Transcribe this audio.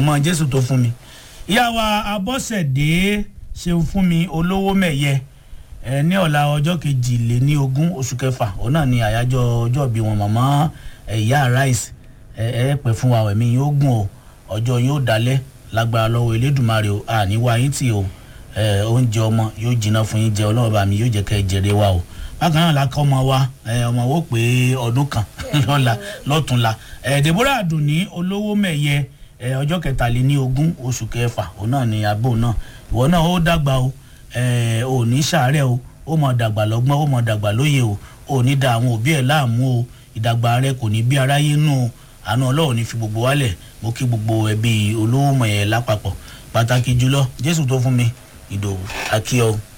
mọ jésù tó fún mi ìyá wa abọ́sẹ̀dé ṣeun fún mi olówó mẹ̀yẹ ẹ ní ọ̀la ọjọ́ kejìléní ogún oṣù kẹfà òun náà ni àyájọ́ ọjọ́ bí wọn mọ̀mọ́ ìyá rice ẹ ẹ pẹ́ fún wa ẹ̀mí yóò gùn o ọjọ́ yóò dalẹ̀ lágbára lọ́wọ́ elédùnmarè o àníwá yín tì o ẹ oúnjẹ ọmọ yóò jiná fún yín jẹ ọlọ́run bá mi yóò jẹ́ kẹ́ ẹ jèrè wa o bákan náà la kọ́ ọmọ wa ẹ ọmọ wo pé ọdún kan lọ́la lọ́túnla ẹ deborah adùnní olówó mẹ̀yẹ ẹ ọjọ́ kẹtàléní ogún oṣù kẹfà òun náà ni abo náà ìwọ náà ó dàgbà o ẹ ò ní sàárẹ̀ o ó mọ̀ dàgbà lọ́gbọ́n ó mọ̀ dàgbà lóye o ò ní da àwọn òbí ẹ̀ láàmú o ìdàgbà rẹ kò ní bí aráyé nù o àánú ọlọ́run ní fi gbogbo wálẹ̀ mo kí gbogbo ẹbí olówó mẹ̀yẹ lápapọ̀ pàtàkì jùlọ jésù tó fún mi ìdòwú akíọ́